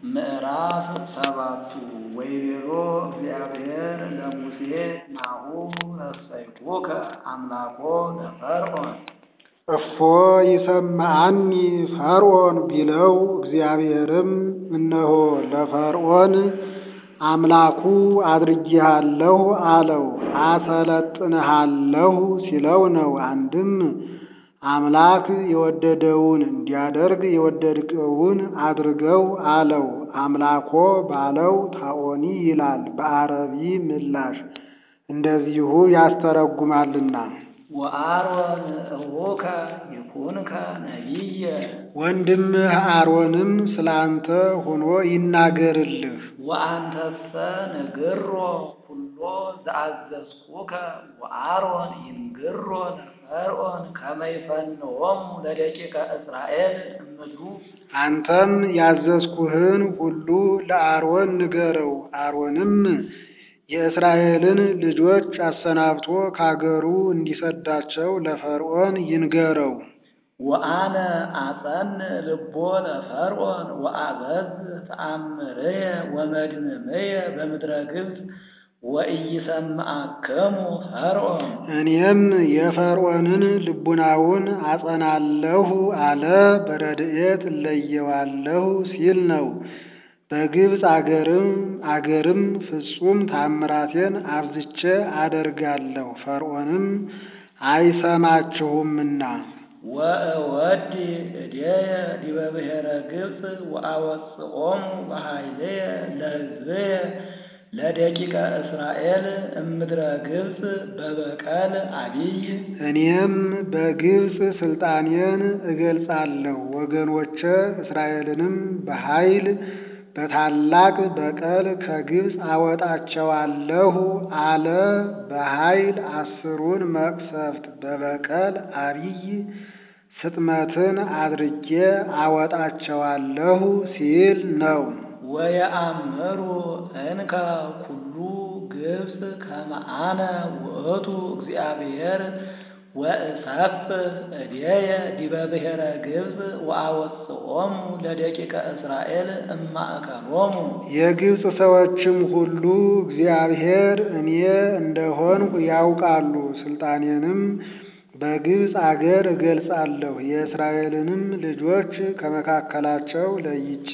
ምዕራፍ ሰባቱ ወይቤሎ እግዚአብሔር ለሙሴ ናሁ ረሰይኩከ አምላኮ ለፈርዖን እፎ ይሰምዓኒ ፈርዖን ቢለው እግዚአብሔርም እነሆ ለፈርዖን አምላኩ አድርጌሃለሁ አለው። አሰለጥንሃለሁ ሲለው ነው። አንድም አምላክ የወደደውን እንዲያደርግ የወደድከውን አድርገው አለው። አምላኮ ባለው ታኦኒ ይላል በአረቢ ምላሽ እንደዚሁ ያስተረጉማልና። ወአሮን እቡከ ይኩንከ ነቢየ ወንድምህ አሮንም ስላንተ ሆኖ ይናገርልህ። ወአንተሰ ንግሮ ኩሎ ዘአዘዝኩከ ወአሮን ይንግሮ ለፈርዖን ከመ ይፈንዎሙ ለደቂቀ እስራኤል እምድሩ አንተም ያዘዝኩህን ሁሉ ለአሮን ንገረው። አሮንም የእስራኤልን ልጆች አሰናብቶ ካገሩ እንዲሰዳቸው ለፈርዖን ይንገረው። ወአነ አጸን ልቦ ለፈርዖን ወአበዝ ተአምርየ ወመድምምየ በምድረ ግብፅ ወኢይሰምዓክሙ ፈርዖን እኔም የፈርዖንን ልቡናውን አጸናለሁ አለ። በረድኤት እለየዋለሁ ሲል ነው። በግብፅ አገርም አገርም ፍጹም ታምራቴን አብዝቼ አደርጋለሁ ፈርዖንም አይሰማችሁምና። ወእወዲ እዴየ ዲበ ብሔረ ግብፅ ወአወፅኦሙ በኃይልየ ለሕዝብየ ለደቂቀ እስራኤል እምድረ ግብፅ በበቀል አቢይ እኔም በግብፅ ስልጣኔን እገልጻለሁ ወገኖቼ እስራኤልንም በኃይል በታላቅ በቀል ከግብፅ አወጣቸዋለሁ አለ። በኃይል አስሩን መቅሰፍት በበቀል አቢይ ስጥመትን አድርጌ አወጣቸዋለሁ ሲል ነው። ወየአምሩ እንከ ኩሉ ግብፅ ከመ አነ ውእቱ እግዚአብሔር ወእሰፍሕ እዴየ ዲበ ብሔረ ግብፅ ወአወፅኦሙ ለደቂቀ እስራኤል እማእከሎሙ የግብፅ ሰዎችም ሁሉ እግዚአብሔር እኔ እንደሆንሁ ያውቃሉ። ስልጣኔንም በግብፅ አገር እገልጻለሁ። የእስራኤልንም ልጆች ከመካከላቸው ለይቼ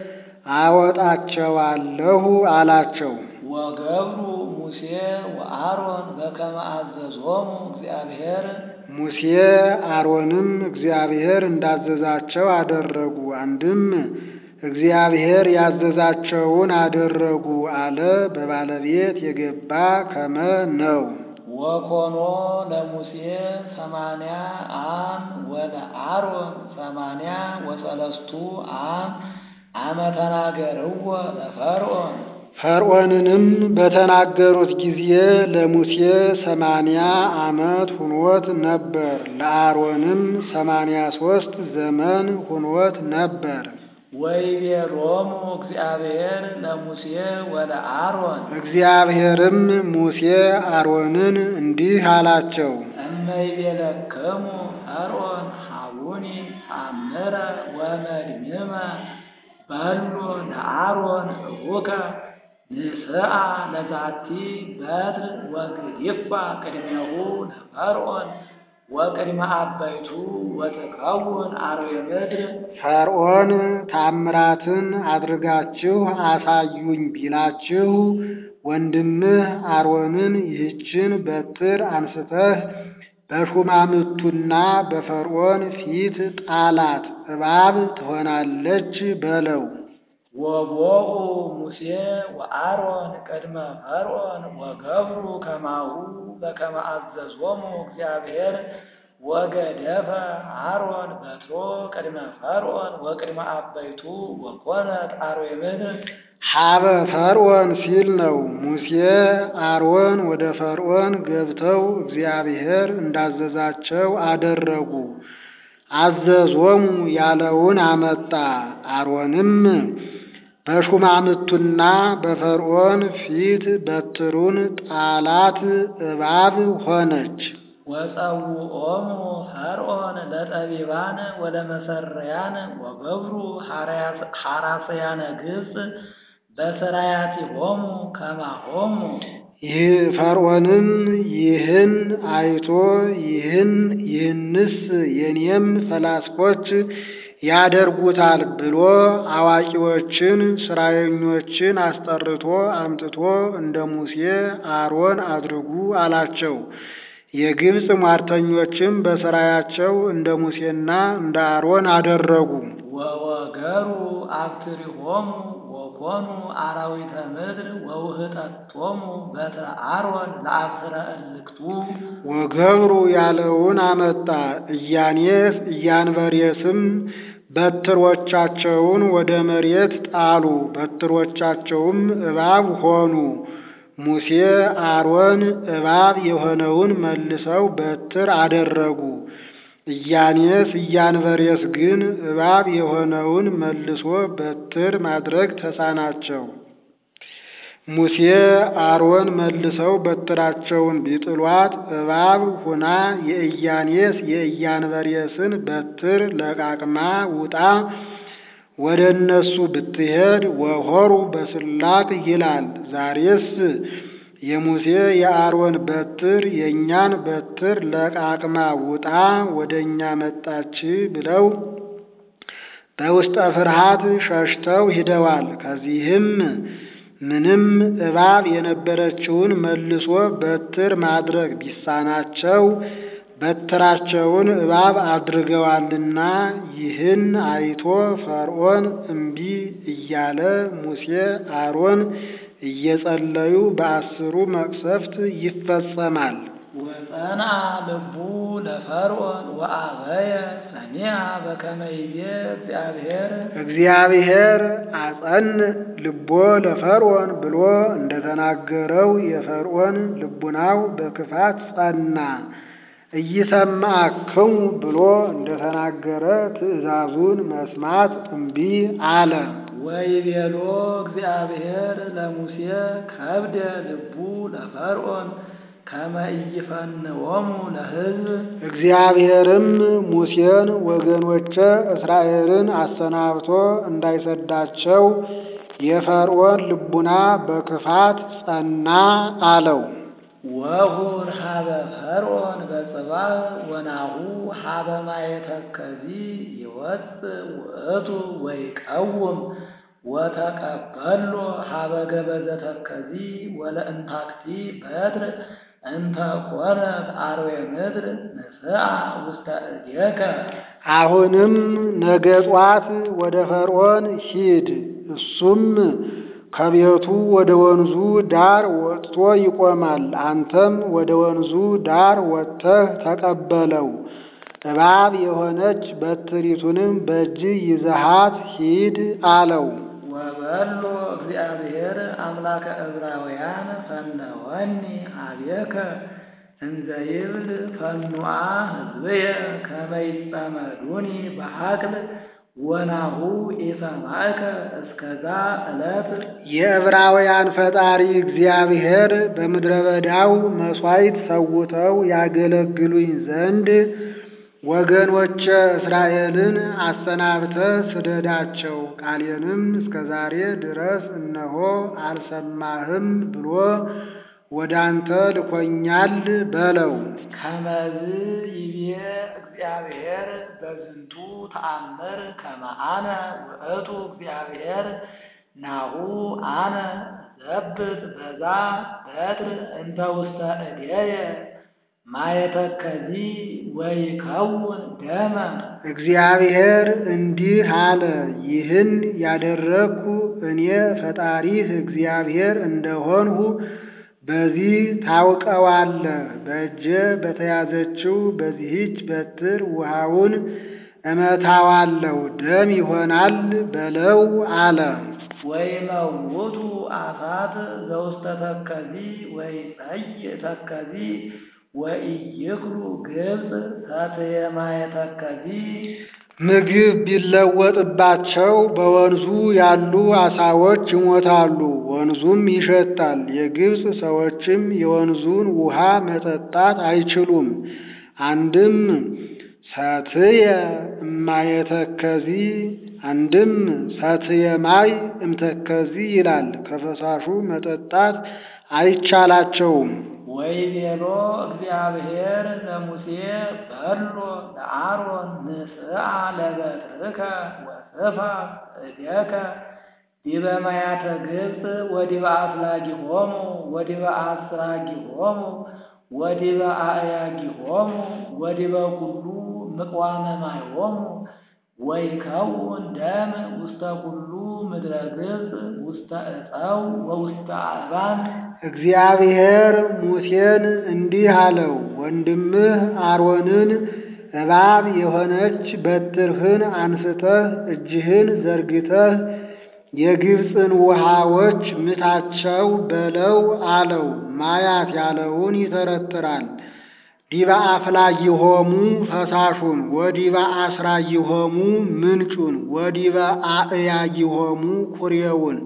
አወጣቸዋለሁ አላቸው። ወገብሩ ሙሴ ወአሮን በከመ አዘዞሙ እግዚአብሔር ሙሴ አሮንም እግዚአብሔር እንዳዘዛቸው አደረጉ። አንድም እግዚአብሔር ያዘዛቸውን አደረጉ አለ። በባለቤት የገባ ከመ ነው። ወኮኖ ለሙሴ ሰማንያ አም ወለአሮን ሰማንያ ወሰለስቱ አም አመ ተናገርዎ ለፈርዖን ፈርዖንንም በተናገሩት ጊዜ ለሙሴ ሰማንያ ዓመት ሁኖት ነበር። ለአሮንም ሰማንያ ሦስት ዘመን ሁኖት ነበር። ወይቤሎሙ እግዚአብሔር ለሙሴ ወለአሮን እግዚአብሔርም ሙሴ አሮንን እንዲህ አላቸው። እመይቤለክሙ ፈርዖን ሀቡኒ ተአምረ ወመድምመ በሎ ለአሮን እቡከ ንስአ ለዛቲ በትር ወግዲፋ ቅድሜሁ ለፈርዖን ወቅድመ አበይቱ ወትከውን አርዌ ምድር ፈርዖን ታምራትን አድርጋችሁ አሳዩኝ ቢላችሁ ወንድምህ አሮንን ይህችን በትር አንስተህ በሹማምቱና በፈርዖን ፊት ጣላት፣ እባብ ትሆናለች በለው። ወቦኡ ሙሴ ወአሮን ቅድመ ፈርዖን ወገብሩ ከማሁ በከመ አዘዞሙ እግዚአብሔር ወገደፈ አሮን በትሮ ቅድመ ፈርዖን ወቅድመ አበይቱ ወኮነት አርዌ ምድር ሀበ ፈርዖን ሲል ነው። ሙሴ አሮን ወደ ፈርዖን ገብተው እግዚአብሔር እንዳዘዛቸው አደረጉ። አዘዞሙ ያለውን አመጣ። አሮንም በሹማምቱና በፈርዖን ፊት በትሩን ጣላት፣ እባብ ሆነች። ወጸውዖሙ ፈርዖን ለጠቢባን ወለመሰረያን ወገብሩ ሐራስያነ ግብፅ በስራያቲሆሙ ከማሆሙ ይህ ፈርዖንም ይህን አይቶ ይህን ይህንስ የኔም ፈላስፎች ያደርጉታል ብሎ አዋቂዎችን ስራየኞችን አስጠርቶ አምጥቶ እንደ ሙሴ አሮን አድርጉ አላቸው። የግብፅ ሟርተኞችም በስራያቸው እንደ ሙሴና እንደ አሮን አደረጉ። ወወገሩ አብትሪሆሙ ወኮኑ አራዊተ ምድር ወውህጠቶሙ በተ አሮን ለአብስረ እልክቱ ወገብሩ ያለውን አመጣ። እያኔስ እያንበሬስም በትሮቻቸውን ወደ መሬት ጣሉ። በትሮቻቸውም እባብ ሆኑ። ሙሴ አሮን እባብ የሆነውን መልሰው በትር አደረጉ። እያኔስ እያንበሬስ ግን እባብ የሆነውን መልሶ በትር ማድረግ ተሳናቸው። ሙሴ አሮን መልሰው በትራቸውን ቢጥሏት እባብ ሁና የእያኔስ የእያንበሬስን በትር ለቃቅማ ውጣ ወደ እነሱ ብትሄድ ወሆሩ በስላቅ ይላል። ዛሬስ የሙሴ የአሮን በትር የእኛን በትር ለቃቅማ ውጣ ወደ እኛ መጣች ብለው በውስጠ ፍርሃት ሸሽተው ሂደዋል። ከዚህም ምንም እባብ የነበረችውን መልሶ በትር ማድረግ ቢሳናቸው በትራቸውን እባብ አድርገዋልና ይህን አይቶ ፈርዖን እምቢ እያለ ሙሴ አሮን እየጸለዩ በአስሩ መቅሰፍት ይፈጸማል። ወጸንዐ ልቡ ለፈርዖን ወአበየ ሰኒዐ በከመ ይቤ እግዚአብሔር እግዚአብሔር አጸን ልቦ ለፈርዖን ብሎ እንደተናገረው የፈርዖን ልቡናው በክፋት ጸና። እይሰማዕክሙ ብሎ እንደተናገረ ትእዛዙን መስማት እምቢ አለ። ወይቤሎ እግዚአብሔር ለሙሴ ከብደ ልቡ ለፈርዖን ከመ ኢይፈንዎሙ ለሕዝብ እግዚአብሔርም ሙሴን ወገኖቼ እስራኤልን አሰናብቶ እንዳይሰዳቸው የፈርዖን ልቡና በክፋት ጸና አለው። ወሁር ሀበ ፈርዖን በጽባሕ ወናሁ ሀበ ማየ ተከዚ ይወፅእ ውእቱ ወይቀውም ወተቀበሎ ሀበ ገበዘ ተከዚ ወለእንታክቲ በትር እንተ ኮነት አርዌ ምድር ንስአ ውስተ እዴከ አሁንም ነገ ጧት ወደ ፈርዖን ሂድ፣ እሱም ከቤቱ ወደ ወንዙ ዳር ወጥቶ ይቆማል። አንተም ወደ ወንዙ ዳር ወጥተህ ተቀበለው። እባብ የሆነች በትሪቱንም በእጅ ይዘሃት ሂድ አለው። ወበሎ እግዚአብሔር አምላከ ዕብራውያን ፈነወኒ ሀቤከ እንዘ ይብል ፈኑአ ሕዝብየ ከመ ይጸመዱኒ በሐቅል ወናሁ ኢሰማዕከ እስከዛ ዕለት የዕብራውያን ፈጣሪ እግዚአብሔር በምድረ በዳው መሥዋዕት ሰውተው ያገለግሉኝ ዘንድ ወገኖቼ እስራኤልን አሰናብተ ስደዳቸው፣ ቃሌንም እስከ ዛሬ ድረስ እነሆ አልሰማህም ብሎ ወደ አንተ ልኮኛል በለው። ከመዝ ይቤ እግዚአብሔር በዝንቱ ተአምር ከመ አነ ውእቱ እግዚአብሔር ናሁ አነ ዘብጥ በዛ በትር እንተ ውስተ እዴየ ማየተከዚ ወይከውን ደመ እግዚአብሔር እንዲህ አለ፣ ይህን ያደረግኩ እኔ ፈጣሪህ እግዚአብሔር እንደሆንሁ በዚህ ታውቀዋለህ። በእጄ በተያዘችው በዚህች በትር ውሃውን እመታዋለሁ፣ ደም ይሆናል በለው አለ። ወይመውቱ አሳት ዘውስተ ተከዚ ወይጸይእ ተከዚ ወኢይክሉ ግብፅ ተትየማየ ተከዚ ምግብ ቢለወጥባቸው በወንዙ ያሉ አሳዎች ይሞታሉ። ወንዙም ይሸታል። የግብፅ ሰዎችም የወንዙን ውሃ መጠጣት አይችሉም። አንድም ሰትየ እማየተከዚ አንድም ሰትየ ማይ እምተከዚ ይላል። ከፈሳሹ መጠጣት አይቻላቸውም። ወይቤሎ እግዚአብሔር ለሙሴ በሎ ለአሮን ንስአ ለበትርከ ወስፋ እዴከ ዲበ ማያተ ግብፅ ወዲበ አፍላጊሆሙ ወዲበ አስራጊሆሙ ወዲበ አእያጊሆሙ ወዲበ ኩሉ ምቅዋመ ማይሆሙ ወይከውን ደም ውስተ ኩሉ ምድረ ግብፅ ውስተ ዕፀው ወውስተ አልባን እግዚአብሔር ሙሴን እንዲህ አለው፣ ወንድምህ አሮንን እባብ የሆነች በትርህን አንስተህ እጅህን ዘርግተህ የግብፅን ውሃዎች ምታቸው በለው አለው። ማያት ያለውን ይተረትራል። ዲበ አፍላጊሆሙ ፈሳሹን ወዲበ አስራጊሆሙ ምንጩን ወዲበ አእያጊሆሙ ኩሬውን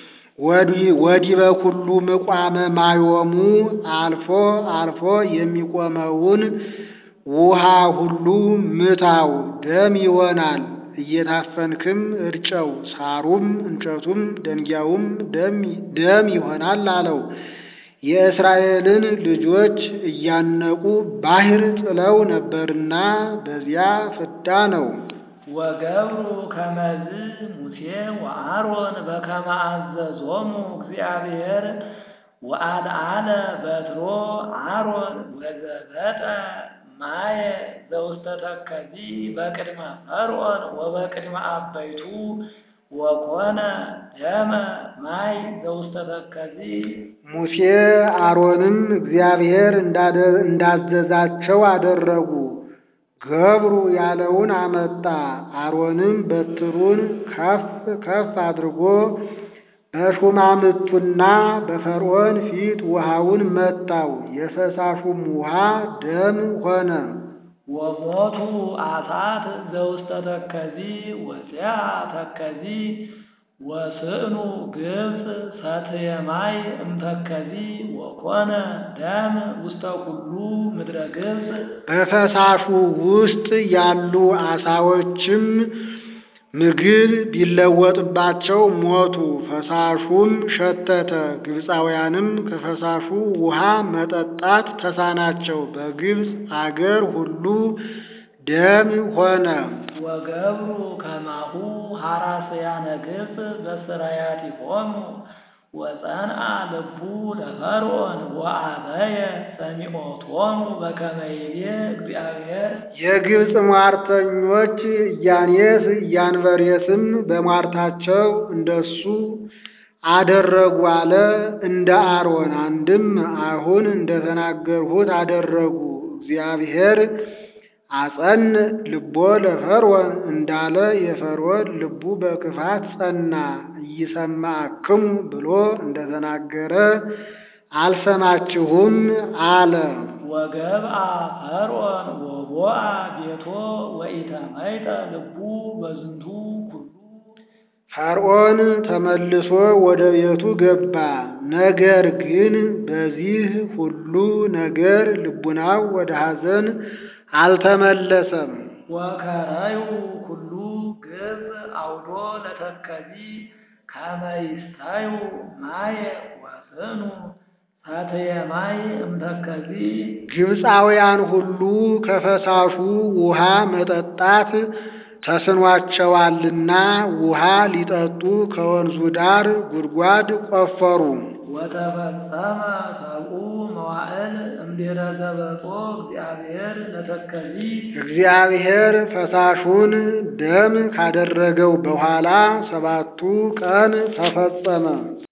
ወዲበ ኩሉ ምቋመ ማዮሙ አልፎ አልፎ የሚቆመውን ውሃ ሁሉ ምታው፣ ደም ይሆናል። እየታፈንክም እርጨው፣ ሳሩም እንጨቱም ደንጊያውም ደም ይሆናል አለው። የእስራኤልን ልጆች እያነቁ ባሕር ጥለው ነበርና በዚያ ፍዳ ነው። ወገብሩ ከመዝ ሙሴ ወአሮን በከመ አዘዞሙ እግዚአብሔር ወአልዓለ በትሮ አሮን ወዘበጠ ማየ ዘውስተ ተከዚ በቅድመ ፈርዖን ወበቅድመ አበይቱ ወኮነ ደመ ማይ ዘውስተ ተከዚ ሙሴ አሮንም እግዚአብሔር እንዳዘዛቸው አደረጉ። ገብሩ ያለውን አመጣ። አሮንም በትሩን ከፍ ከፍ አድርጎ በሹማምቱና በፈርዖን ፊት ውሃውን መታው። የፈሳሹም ውሃ ደም ሆነ። ወሞቱ አሳት ዘውስተ ተከዚ ወፂአ ተከዚ ወስእኑ ግብፅ ሰትየ ማይ እምተከዚ ወኮነ ደም ውስተ ኩሉ ምድረ ግብፅ በፈሳሹ ውስጥ ያሉ አሳዎችም ምግብ ቢለወጥባቸው ሞቱ። ፈሳሹም ሸተተ። ግብፃውያንም ከፈሳሹ ውሃ መጠጣት ተሳናቸው። በግብፅ አገር ሁሉ ደም ሆነ። ወገብሩ ከማሁ ሐራስያነ ግብፅ በስራያቲሆሙ ወጸንአ ልቡ ለፈርዖን ወአበየ ሰሚዖቶሙ በከመ ይቤ እግዚአብሔር የግብፅ ሟርተኞች እያኔስ እያንበሬስም በሟርታቸው እንደሱ አደረጉ አለ። እንደ አሮን አንድም አሁን እንደተናገርሁት አደረጉ። እግዚአብሔር አጸን ልቦ ለፈርዖን እንዳለ የፈርዖን ልቡ በክፋት ጸና። ኢይሰማዕክሙ ብሎ እንደተናገረ አልሰማችሁም አለ። ወገብአ ፈርዖን ወቦአ ቤቶ ወኢተመይጠ ልቡ በዝንቱ ኩሉ ፈርዖን ተመልሶ ወደ ቤቱ ገባ። ነገር ግን በዚህ ሁሉ ነገር ልቡናው ወደ ሐዘን አልተመለሰም። ወከረዩ ኩሉ ግብፅ አውዶ ለተከዚ ከመ ይስታዩ ማየ ወስኑ ሰትየ ማይ እምተከዚ ግብፃውያን ሁሉ ከፈሳሹ ውሃ መጠጣት ተስኗቸዋልና ውሃ ሊጠጡ ከወንዙ ዳር ጉድጓድ ቆፈሩ። ወተፈጸመ ሰብኡ መዋዕል እምድኅረ ዘበጾ እግዚአብሔር ለተከዚ እግዚአብሔር ፈሳሹን ደም ካደረገው በኋላ ሰባቱ ቀን ተፈጸመ።